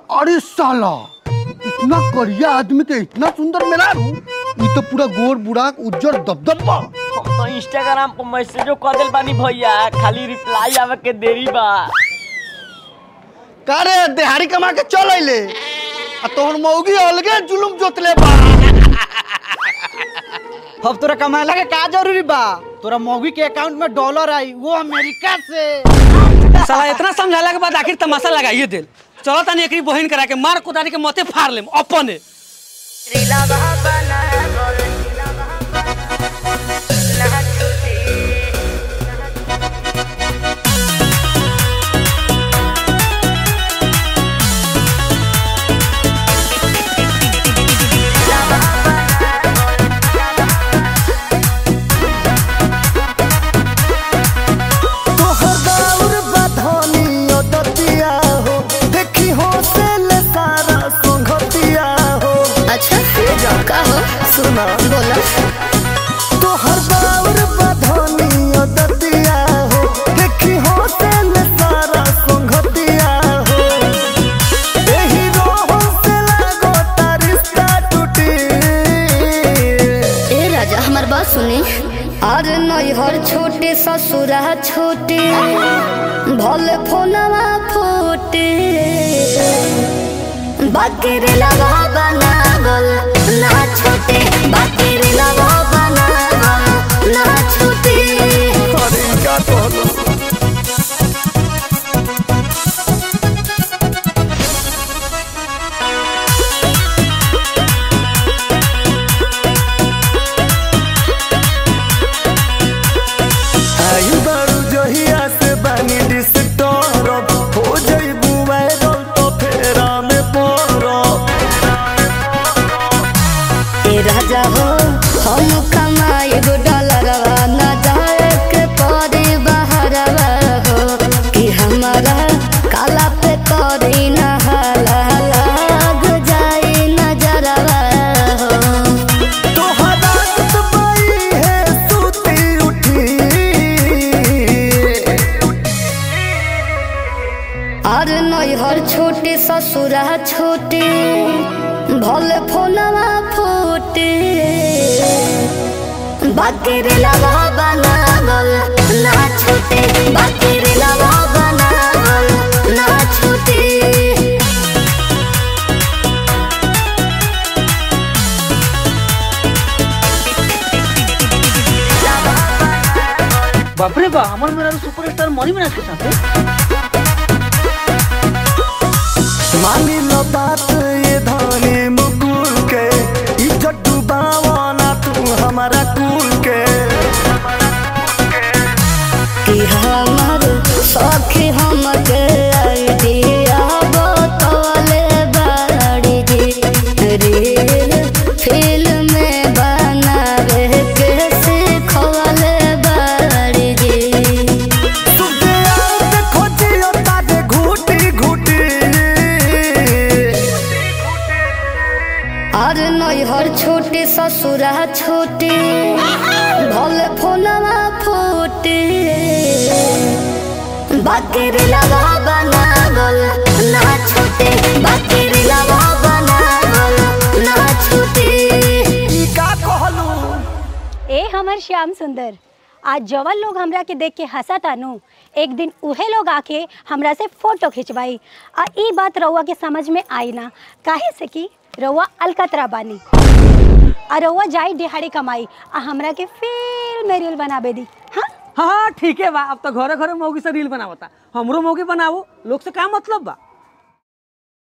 अरे साला इतना करिया आदमी के इतना सुंदर मिला रू ये तो पूरा गोर बुढ़ा उज्जर दबदबा हम तो इंस्टाग्राम पर मैसेजो कर दिल बानी भैया खाली रिप्लाई आवे के देरी बा का रे देहाड़ी कमा के चल अइले आ तोहर मौगी अलगे जुलुम जोतले बा अब तोरा कमाए के का जरूरी बा तोरा मौगी के अकाउंट में डॉलर आई वो अमेरिका से साला इतना समझाला के बाद आखिर तमाशा लगाइए दिल चलो तनी एकरी बहिन करा के मार कुदारी के मते फाड़ लेम अपने तोहर दौर बधनी ओदतिया हो देखी हो से ले सारा संगतिया हो अच्छा का हो सुना बोला तोहर दौर बधनी ओदतिया हो देखी हो से ले सारा संगतिया हो एही रोह से लागो तारिस्ता टूटी ए राजा हमार बात सुनी अरे नैहर छोटे ससुरा छोटे भले फोनवा फोटे बाकी लगा बनागल ना छोटे बाकी लगा बनागल ना छोटे अरे का कहलो आई बारू जहिया से बानी डिस्टर्ब हो जइबू वायरल तो फेरा में पड़ब ए राजा हो हम कमाई गो डॉलरवा न जाए के पड़े बहरवा हो कि हमारा काला पे करी न हाला लाग जाए नजरवा हो तोहरा सुतबई है सुती उठी और नैहर छोटे ससुरा छोटे भले फोनवा फोटे बाकी लगा बनागल ना छोटे बाकी लगा बनागल ना छोटे बाप रे बा हमर मेरा सुपरस्टार मनी मिराज के साथ मानी लो बात ये धानी मुकुल के इज्जत डुबावा ना तू हमारा कुल के कि हमर सखी हमके आइडिया बतौले बाड़ी जी रील फिल्म में बनावे के सिखौले बाड़ी जी सुबह आते खोजियो ताजे घूटी घूटी और नैहर छोटे ससुरा छोटे भले फोनवा फोटे बाकी लगा बनागल ना छोटे बाकी लगा बनागल ना छोटे ई का कहलू ए हमर श्याम सुंदर आज जवन लोग हमरा के देख के हंसा तानू एक दिन उहे लोग आके हमरा से फोटो खिंचवाई आ ई बात रउआ के समझ में आई ना काहे से कि रउआ अलकतरा बानी आ रउआ जाई दिहाड़ी कमाई आ हमरा के फिल्म में रील बनाबे दी हाँ हाँ ठीक है बा अब तो घरे घरे मौगी से रील बनावता हमरो मौगी बनावो लोग से का मतलब बा